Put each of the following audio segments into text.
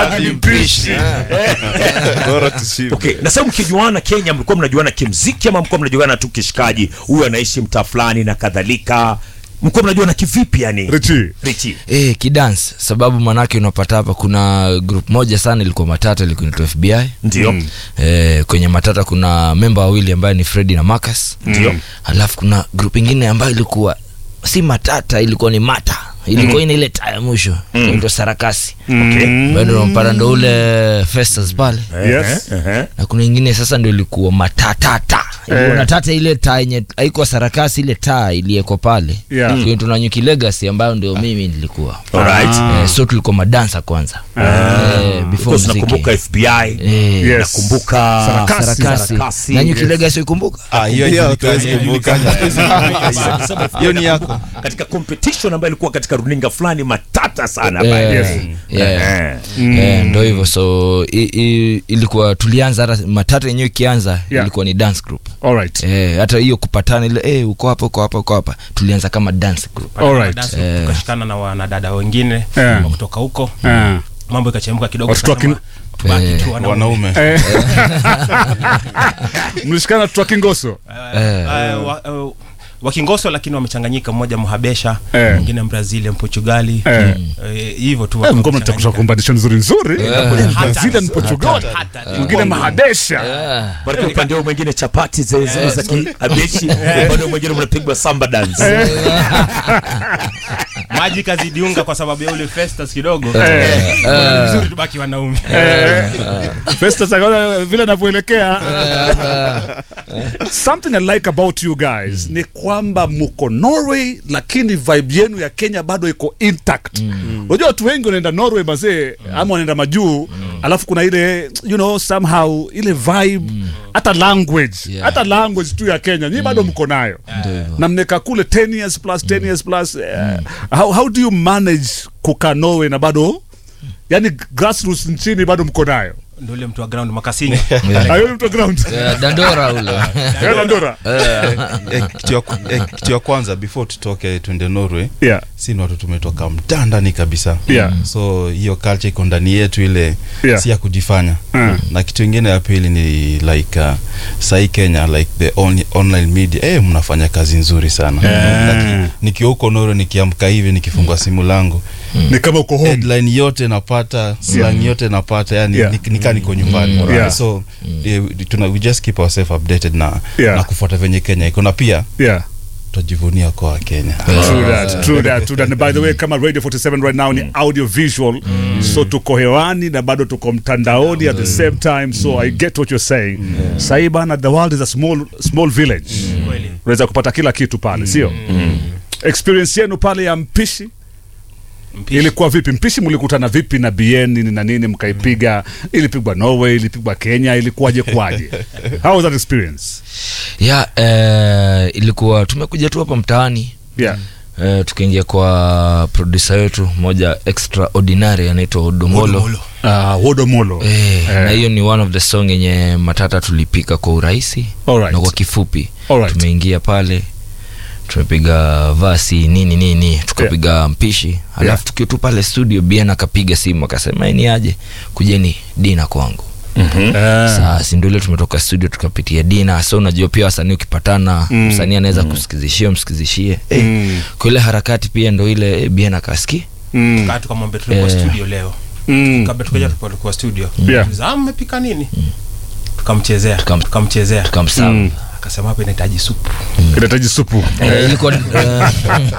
hadi mpishi bora tushibe okay na sasa mkijuana kenya mlikuwa mnajuana kimziki ama mlikuwa mnajuana tu kishikaji huyu anaishi mtaa fulani na kadhalika mlikuwa mnajuana kivipi yani richi richi Eh, kidance sababu manake unapata hapa kuna group moja sana ilikuwa matata ilikuwa inaitwa fbi ndio eh, kwenye matata kuna memba wawili ambaye ni fredi na marcus Ndio. alafu kuna group ingine ambayo ilikuwa si matata ilikuwa ni mata ilikuwa ina ile taa ya mwisho inaitwa sarakasi okay bado unampata ndo ule festas pale yes Ehe. na kuna ingine sasa ndo ilikuwa matatata ilikuwa na tata ile taa yenye haikuwa sarakasi ile taa iliyeko pale Yeah. Kwa hiyo tuna nyuki legacy ambayo ndio mimi nilikuwa Alright. eh, so tulikuwa madansa kwanza eh, before Because muziki nakumbuka fbi eh, Yes. nakumbuka Sarakasi. sarakasi Sarakasi. na nyuki legacy ukumbuka Ah, hiyo hiyo hatuwezi kumbuka hiyo ni yako katika competition ambayo ilikuwa katika runinga fulani matata sana Eh, by the Yes. way. yeah. Eh. Eh, ndo hivyo so i, i, ilikuwa tulianza hata matata yenyewe ikianza Yeah. ilikuwa ni dance group alright Eh, hata hiyo kupatana ile eh, uko hapa uko hapa uko hapa tulianza kama dance group Alright. Dance tukashikana na wanadada wengine Yeah. wa kutoka huko Ah. mambo ikachemka kidogo Watoto wa kin- tukasema, tubaki Eh, tu wanaume. wanaume Eh. mlishikana twa kingoso Eh, eh, wa- eh, wakingoso lakini wamechanganyika mmoja mhabesha Eh. mwingine mbrazili mportugali Eh. Eh, hivyo tu Eh, watu mko mnatafuta wamechanganyika. kombination nzuri nzuri Hata- brazilian portugal hata- mwingine mahadesha Ah. Baraka upande huu mwingine chapati zile zile za kiabeshi upande huu mwingine mnapigwa samba dance maji kazidiunga kwa sababu ya ule festus kidogo Eh. Eh, vizuri tubaki wanaume Festus akaona vile anavyoelekea something i like about you guys ni kwamba mko norway lakini vibe yenu ya kenya bado iko intact unajua watu wengi wanaenda norway mazee ama wanaenda majuu alafu kuna ile you know somehow ile vibe hata language Yeah. hata language tu ya kenya nyi bado mko nayo na mneka kule 10 years plus 10 years plus eh, how, how do you manage kukaa norway na bado yani grassroots nchini bado mko nayo ndo ule mtu wa ground makasinga ayo ni mtu ground Eh, dandora ule Yeah, Dandora. Eh, kitu ya ku- eh, kitu ya kwanza before tutoke twende norway yeah si ni watu tumetoka mtaa ndani kabisa Yeah. so hiyo culture iko ndani yetu ile Yeah. si ya kujifanya Mm. na kitu ingine ya pili ni like uh, sahii kenya like the on, online media eh, mnafanya kazi nzuri sana Like, nikiwa huko noro nikiamka hivi nikifungua simu langu ni kama uko home headline yote napata slang yote napata yani Yeah. yeah. nikaa niko nyumbani Yeah. so eh, tuna, we just keep ourselves updated na, Yeah. na kufuata venye kenya iko na pia yeah tutajivunia kwa wakenya True that, true that, true that. And by the way kama radio 47 right now ni audio visual so tuko hewani na bado tuko mtandaoni at the same time so i get what you're saying sahii bana the world is a small, small village kweli unaweza kupata kila kitu pale sio experience yenu pale ya mpishi Mpishi. ilikuwa vipi mpishi mlikutana vipi na bn nini na nini mkaipiga ilipigwa norway ilipigwa kenya ilikuwaje kwaje how was that experience ya eh, ilikuwa tumekuja tu hapa mtaani yeah eh, tukaingia kwa produsa wetu moja extraordinary anaitwa odomolo uh, wodomolo Eh, na hiyo ni one of the song yenye matata tulipika kwa urahisi Alright. na kwa kifupi Alright. tumeingia pale tumepiga vasi nini nini tukapiga mpishi alafu Yeah. tukiwa tu pale studio bien akapiga simu akasema "Eh, ni aje kujeni dina kwangu saa si ndio ile tumetoka studio tukapitia dina so unajua pia wasanii ukipatana msanii anaweza kusikizishia msikizishie eh, kwa ile harakati pia ndo ile eh, bien akaski Mm. kaa tukamwambia tulikuwa Eh. studio leo Mm. kabla tukaja tulikuwa studio Yeah. Tuliza, "Ah, mmepika nini tukamchezea Tukam- tukamchezea tukamsava Mm. akasema hapa inahitaji supu kinahitaji supu Eh, ilikuwa eh,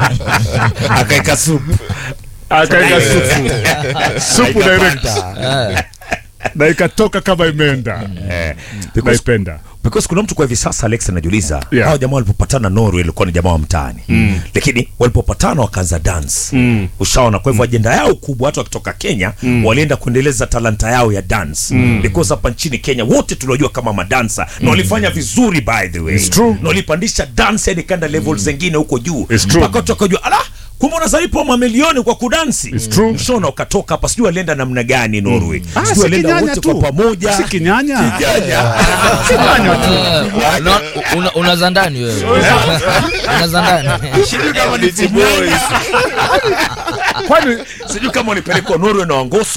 akaeka supu akaeka supu supu direct eh, na ikatoka kama imeenda Eh, because, naipenda because kuna mtu kwa hivi sasa alex anajiuliza Yeah. hawa jamaa walipopatana norway ilikuwa ni jamaa wa mtaani lakini walipopatana wakaanza dance Mm. ushaona kwa hivyo ajenda yao kubwa hata wakitoka kenya walienda kuendeleza talanta yao ya dance because hapa nchini kenya wote tuliojua kama madansa na walifanya vizuri by the way It's true. na walipandisha dance yani kanda level zingine huko juu It's true. mpaka watu wakajua ala kumbe unazalipwa mamilioni kwa kudansi It's true. mshona ukatoka hapa sijui walienda namna gani norway Ah, sijui si walienda kinyanya wote tu. kwa pamoja si kinyanya Kinyanya. eh, una- una- unaza ndani wewe unaza ndani kwani sijui kama walipelekwa norway na wangoso